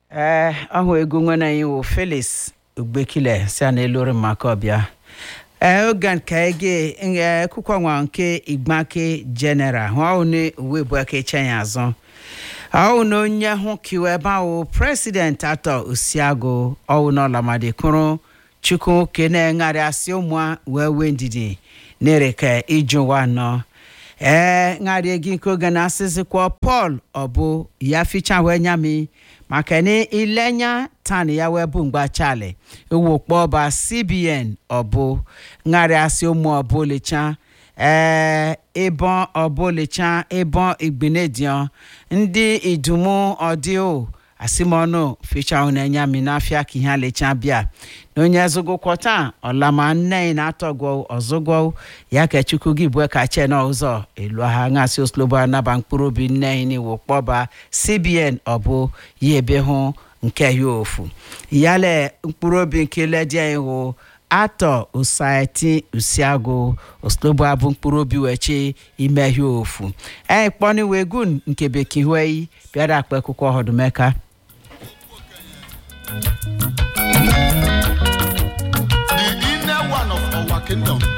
ee ọhụ egwu nwere anyị wụ felix ugbekile si a na-elori maka ọbịa ee oge nke ege nge akwụkwọ nwa nke igbake general hụ ahụ na uwe bụ aka eche ya azụ ahụ na onye hụ kiwe ebe ahụ president atọ osiagụ ọwụ na ọlamadikụrụ chukwu kene ṅarị asị ụmụ wee wee ndidi na-ereke ije ụwa nọ ee ṅarị gị nke oge na-asịzikwa paul ọbụ ya ficha wee nyami maka na ilenya tani ya wee bụ mgba chali ewu kpọba cbn ọbụ ṅarị asị ụmụ ọbụlicha ee ịbọn ọbụlicha ịbọn igbenedion ndị idumu ọdịo asimọnụ ficha na enyami n'afịa ka ihe alecha bịa na onye zụgụkwọta ọlama nne na-atọgwọ ọzụgwọ ya ka chukwu gị bue ka che n'ụzọ elu ha ngasị oslobo anaba mkpụrụ obi nne n'iwu kpọba cbn ọbụ ya ebe hụ nke ya ofu yale mkpụrụ obi nke ledie iwu atọ usaiti usiagụ oslobo abụ mkpụrụ obi wechi ime ya ofu ee kpọniwe gun nke bekee hueyi bịara akpa akwụkwọ ọhụdụmeka The inner one of our kingdom